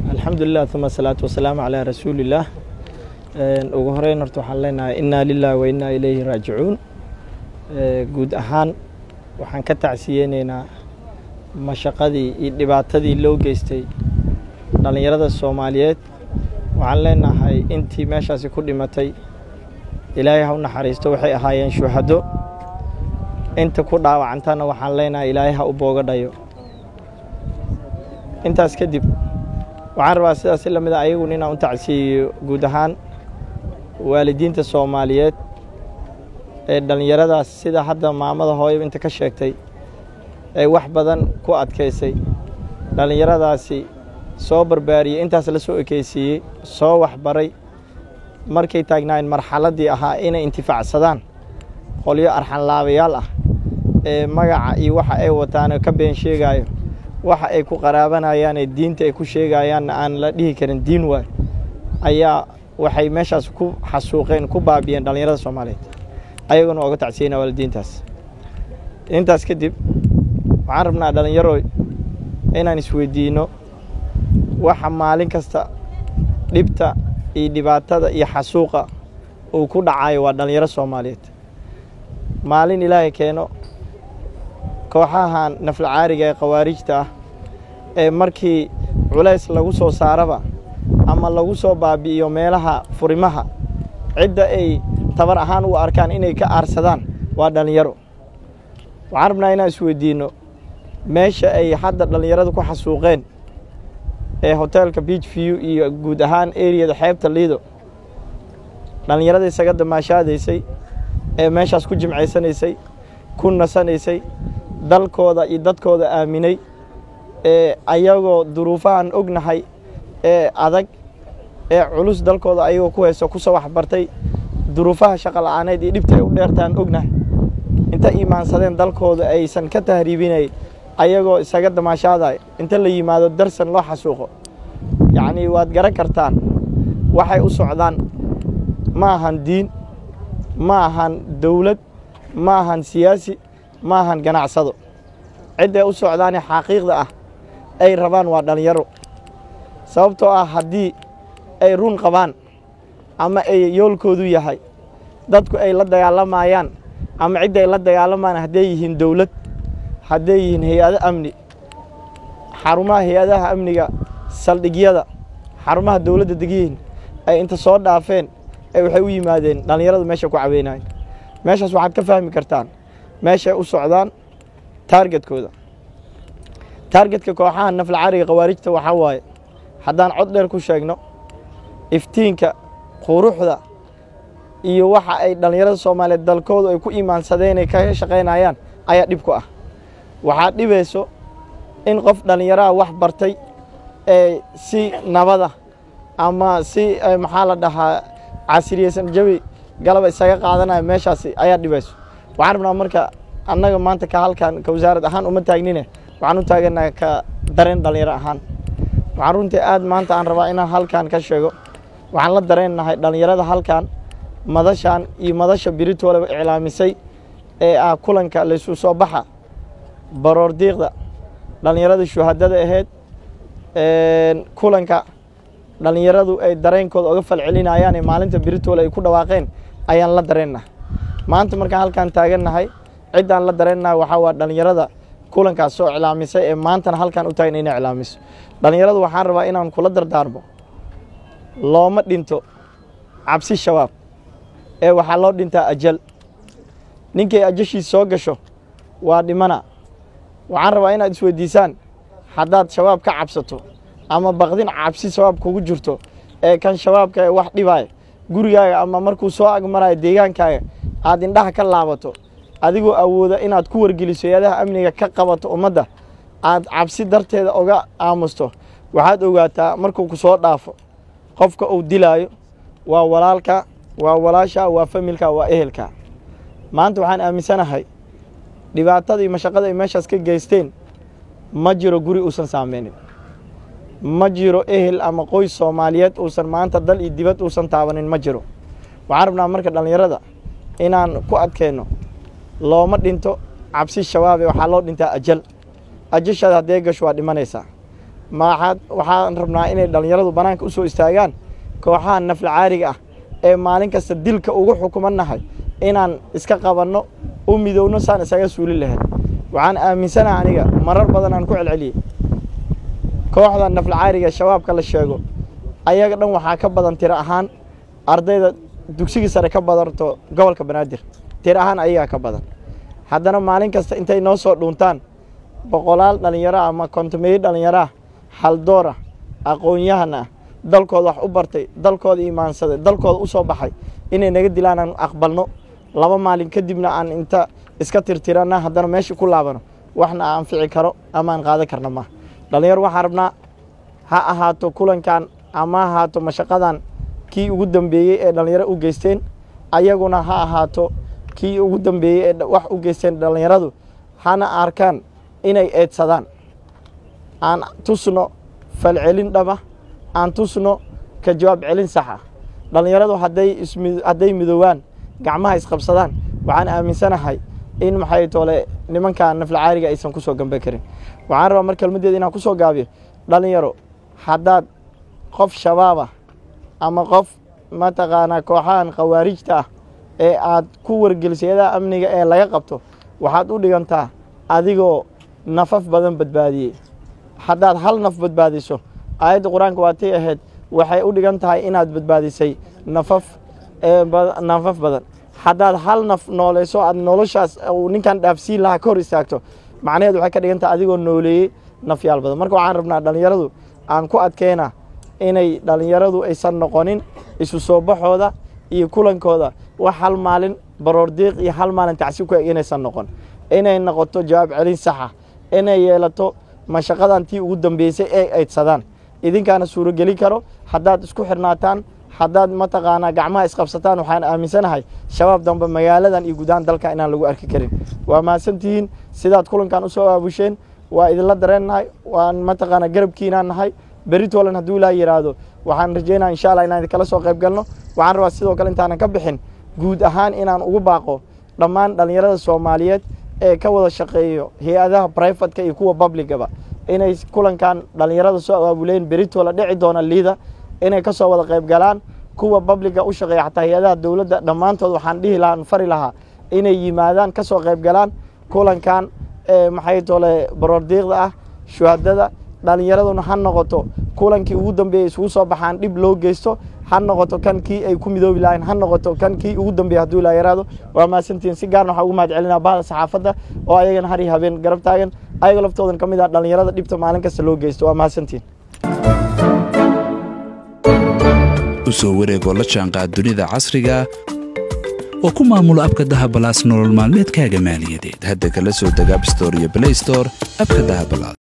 alxamdulilah uma asalaatu wasalaamu calaa rasuulillaah ugu horeyn horta waxaan leenahay innaa lilah wa innaa ilayhi raajicuun guud ahaan waxaan ka tacsiyeyneynaa mashaqadii iyo dhibaatadii loo geystay dhallinyarada soomaaliyeed waxaan leenahay intii meeshaasi ku dhimatay ilaahay ha u naxariisto waxay ahaayeen shuhado inta ku dhaawacantana waxaan leenahay ilaahay ha u booga dhayo intaas kadib waxaan rabaa sidaas la mid a ayagun inaan u tacsiiyo guud ahaan waalidiinta soomaaliyeed ee dhallinyaradaas sida hadda maamada hooyo inta ka sheegtay ee wax badan ku adkaysay dhallinyaradaasi soo barbaariyey intaas la soo ekeysiiyey soo waxbaray markay taagnaayeen marxaladdii ahaa inay intifaacsadaan qolyo arxanlaabayaal ah ee magaca iyo waxa ay wataano ka been sheegaayo waxa ay ku qaraabanayaanee diinta ay ku sheegayaanna aan la dhihi karin diin waay ayaa waxay meeshaas ku xasuuqeen ku baabiyeen dhallinyarada soomaaliyeed ayaguna ooga tacsiyeyna waalidiintaas intaas kadib waxaan rabnaa dhallinyaroy inaan isweydiinno waxa maalin kasta dhibta iyo dhibaatada iyo xasuuqa uu ku dhacayo waa dhallinyaro soomaaliyeed maalin ilaahay keeno kooxahan naflacaariga ee khawaarijta ah ee markii culays lagu soo saaraba ama lagu soo baabi'iyo meelaha furimaha cidda ay tabar ahaan u arkaan inay ka aarsadaan waa dhallinyaro waxaan rabnaa inaan isweydiinno meesha ay hadda dhallinyaradu ku xasuuqeen ee hoteelka beach view iyo guud ahaan eriyada xeebta liido dhallinyarada isaga damaashaadaysay ee meeshaas ku jimcaysanaysay ku nasanaysay dalkooda iyo dadkooda aaminay ee ayagoo duruufahan ognahay ee adag ee culus dalkooda ayagoo ku hayso kusoo waxbartay duruufaha shaqa la'aaneed iyo dhibta ay u dheertaan ognahay inta iimaansadeen dalkooda aysan ka tahriibinay ayagoo isaga damaashaaday inta la yimaado darsan loo xasuuqo yacnii waad garan kartaan waxay u socdaan ma ahan diin ma ahan dowlad ma ahan siyaasi ma ahan ganacsado cidday u socdaane xaqiiqda ah ay rabaan waa dhallinyaro sababtoo ah haddii ay run qabaan ama ay yoolkoodu yahay dadku ay la dagaalamayaan ama cidday la dagaalamayaan hadday yihiin dowlad hadday yihiin hay-ado amni xarumaha hay-adaha amniga saldhigyada xarumaha dowladda degyihiin ay inta soo dhaafeen ee waxay u yimaadeen dhallinyaradu meesha ku caweynayan meeshaas waxaad ka fahmi kartaan meeshay u socdaan taargetkooda taargetka kooxaha naflacariga khawaarijta waxaa waaye haddaan cod dheer ku sheegno iftiinka quruxda iyo waxa ay dhallinyarada soomaaliyeed dalkoodu ay ku iimaansadeen ay kaga shaqaynayaan ayaa dhib ku ah waxaa dhibayso in qof dhallinyaraha wax bartay ee si nabada ama si maxaa la dhahaa casiriyeysan jawi galaba isaga qaadanaya meeshaasi ayaa dhibayso waxaan rabnaa marka annaga maanta ka halkan ka wasaarad ahaan uma taagnine waxaan u taaganaha ka dareen dhallinyaro ahaan waxaan runtii aad maanta aan rabaa inaan halkan ka sheego waxaan la dareennahay dhallinyarada halkan madashan iyo madasha biritooleba iclaamisay ee ah kulanka laysu soo baxa baroor diiqda dhallinyarada shuhadada ahayd kulanka dhallinyaradu ay dareenkooda oga falcelinayaan ee maalinta biritoole ay ku dhawaaqeen ayaan la dareennahay maanta markaan halkaan taagannahay ciddaan la dareennahay waxaa waa dhallinyarada kulankaas soo iclaamisay ee maantana halkaan u taagan inay iclaamiso dhallinyaradu waxaan rabaa inaan kula dardaarmo looma dhinto cabsi shabaab ee waxaa loo dhintaa ajal ninkay ajashiis soo gasho waa dhimana waxaan rabaa inaad isweydiisaan haddaad shabaab ka cabsato ama baqdin cabsi shabaab kugu jirto ee kan shabaabka ee wax dhibaaya gurigaaga ama markuu soo agmarayo deegaankaaga aad indhaha ka laabato adigoo awooda inaad ku wargeliso hay-adaha amniga ka qabato ummadda aad cabsi darteeda oga aamusto waxaad ogaataa markuu ku soo dhaafo qofka uu dilaayo waa walaalka waa walaasha waa familka waa ehelka maanta waxaan aaminsanahay dhibaatada iyo mashaqada ay meeshaas ka geysteen ma jiro guri uusan saameynin ma jiro ehel ama qoys soomaaliyeed uusan maanta dal iyo dibad uusan taabanin ma jiro waxaan rabnaa marka dhallinyarada inaan ku adkeenno looma dhinto cabsi shabaabe waxaa loo dhintaa ajal ajashaada haddee gasho waa dhimanaysaa maaxaad waxaan rabnaa inay dhallinyaradu bannaanka u soo istaagaan kooxaha nafla caariga ah ee maalin kasta dilka ugu xukumannahay inaan iska qabanno u midowno saan isaga suuli lahayn waxaan aaminsanaha aniga marar badan aan ku celceliyey kooxda nafla caariga shabaabka la sheego ayaga dhan waxaa ka badan tiro ahaan ardayda dugsigii sare ka badanto gobolka banaadir tiro ahaan ayagaa ka badan haddana maalin kasta intay noo soo dhuuntaan boqolaal dhallinyaro ah ama kontomeeyo dhallinyaro ah haldoor ah aqoon-yahan ah dalkooda wax u bartay dalkooda imaansaday dalkooda u soo baxay inay naga dilaan aan aqbalno laba maalin kadibna aan inta iska tirtirana haddana meesha ku laabano waxna aan fici karo ama aan qaadan karna maaha dhallinyaro waxaan rabnaa ha ahaato kulankan ama ha ahaato mashaqadan kii ugu dambeeyey ee dhallinyaro u geysteen ayaguna ha ahaato kii ugu dambeeyey ee wax u geysteen dhallinyaradu hana arkaan inay eedsadaan aan tusno falcelin dhaba aan tusno ka jawaab celin sax ah dhallinyaradu hadday ismi hadday midoobaan gacmaha isqabsadaan waxaan aaminsanahay in maxay toole nimanka nafla caariga aysan ku soo gambe karin waxaan rabaa mar kelmaddeeda inaan ku soo gaabiyo dhallinyaro haddaad qof shabaab ah ama qof mataqaanaa kooxahan khawaarijta ah ee aad ku wargelisay adaha amniga ee laga qabto waxaad u dhigantaa adigoo nafaf badan badbaadiyey haddaad hal naf badbaadiso aayadda qur-aanka waatay ahayd waxay u dhigan tahay inaad badbaadisay nafaf nafaf badan haddaad hal naf nooleyso aad noloshaas uu ninkan dhaafsiin lahaa ka hor istaagto macnaheed waxay ka dhigan tahay adigoo nooleeyey nafyaal badan marka waxaan rabnaa dhallinyaradu aan ku adkeyna inay dhallinyaradu aysan noqonin isu soo baxooda iyo kulankooda wax hal maalin baroor diiq iyo hal maalin tacsiib ku eg inaysan noqon inay noqoto jawaab celin saxa inay yeelato mashaqadan tii ugu dambeysay ee aydsadaan idinkaana suurogeli karo haddaad isku xirnaataan haddaad mataqaanaa gacmaha isqabsataan waxaan aaminsanahay shabaab dambe magaaladan iyo gudahaan dalka inaan lagu arki karin waa mahadsantihiin sidaad kulankan u soo aabusheen waa idinla dareennahay waan mataqaanaa garabkiinaan nahay beritolan hadduu ilaa yidhaahdo waxaan rajeynaya insha allah inaan idinkala soo qayb galno waxaan rabaa sidoo kale intaanan ka bixin guud ahaan inaan ugu baaqo dhammaan dhallinyarada soomaaliyeed ee ka wada shaqeeyo hay-adaha brivatka iyo kuwa publicaba inay kulankan dhallinyarada soo abaabuleen beritola dhici doona liida inay ka soo wada qayb galaan kuwa publica u shaqeeya xataa hay-adaha dowladda dhammaantood waxaan dhihi lahaa fari lahaa inay yimaadaan ka soo qayb galaan kulankan maxay tole baroordiiqda ah shuhadada dhallinyaraduna ha noqoto kulankii ugu dambeeyey isugu soo baxaan dhib loo geysto ha noqoto kan kii ay ku midoobi lahayn ha noqoto kan kii ugu dambeeyey hadduu ilaa yaraado waa mahadsantihiin si gaarna waxaa ugu mahad celinaa bahda saxaafadda oo ayagana har iyo habeen garab taagan ayaga laftoodan ka mid ah dhallinyarada dhibta maalin kasta loo geysto waa mahadsantihiin u soo wareegoo la jaanqaad dunida casriga oo ku maamulo abka dahabalaas nolol maalmeedkaaga maaliyadeed hadda kala soo deg abstore iyo blaystore abka dahabalaas